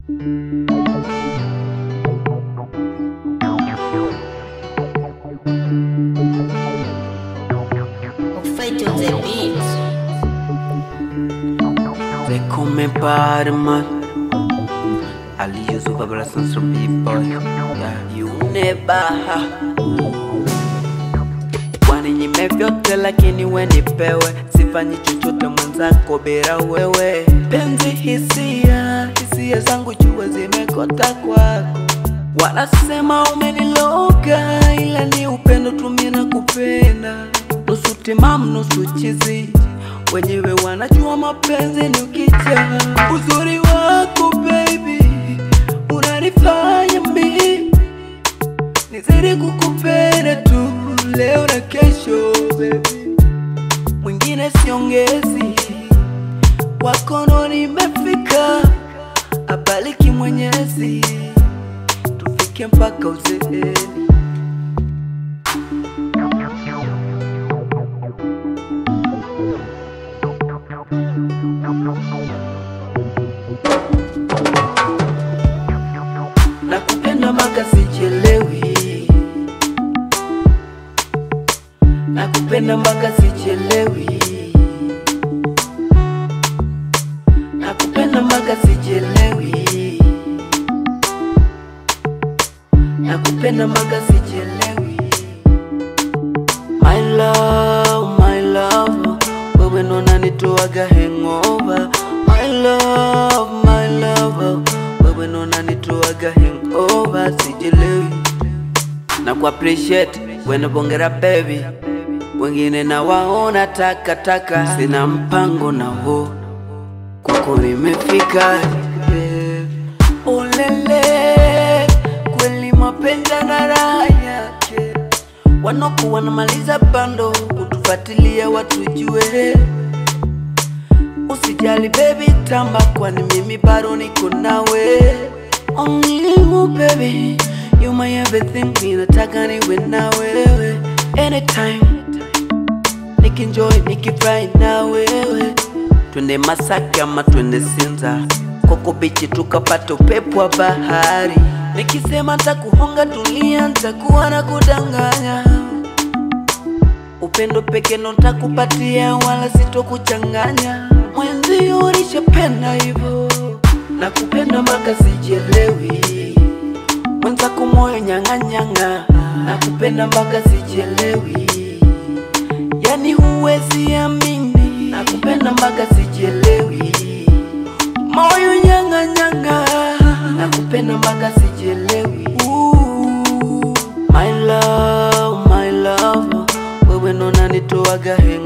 Fight on the beat. They call me Batman. Ali use Babala Sons from people. Yeah, you never. Waninyime vyote lakini we nipewe, sifanyi chochote mwenzako bila wewe. Penzi hisia, hisia zangu jua zimekota kwako. Wanasema umeniloga, ila ni upendo tumie na kupenda, nusu timamu nusu chizi wenyewe wanajua mapenzi ni ukija. Uzuri wako baby unanifanya mimi nizidi kukupenda tu leo na kesho baby, mwingine siongezi, wakono nimefika, abaliki Mwenyezi, tufike mpaka uzeeni. Nakupenda mpaka sichelewi, nakupenda mpaka sichelewi, nakupenda mpaka sichelewi, nakupenda mpaka sichelewi. My love, my love, wewe ndo unanitoaga hangover. My love, my love, wewe ndo unanitoaga hangover, sichelewi na ku appreciate when bongera baby, wengine na waona takataka, sina mpango na wo kwako nimefika yeah. Olele, kweli mapenzi na raha yake, wanoku wanamaliza bando kutufuatilia watujue. Usijali baby, tamba, kwani mimi bado niko nawe. Only you baby, you my everything, mimi nataka niwe na wewe anytime, nikinjoy nikifurahi na wewe. Twende Masaki ama twende Sinza, Koko bichi tukapata upepo wa bahari. Nikisema ntakuhonga dunia, ntakuwa na kudanganya upendo peke ndo ntakupatia, wala sitokuchanganya. Mwenzi ulishapenda hivyo, nakupenda mpaka sichelewi. Mwenzako moyo nyang'anyang'a, nakupenda mpaka sichelewi. Yani huwezi amini, nakupenda mpaka sichelewi. Moyo nyang'anyang'a, nakupenda mpaka sichelewi. Ooh, my love, my love, wewe ndo unanitoaga hangover.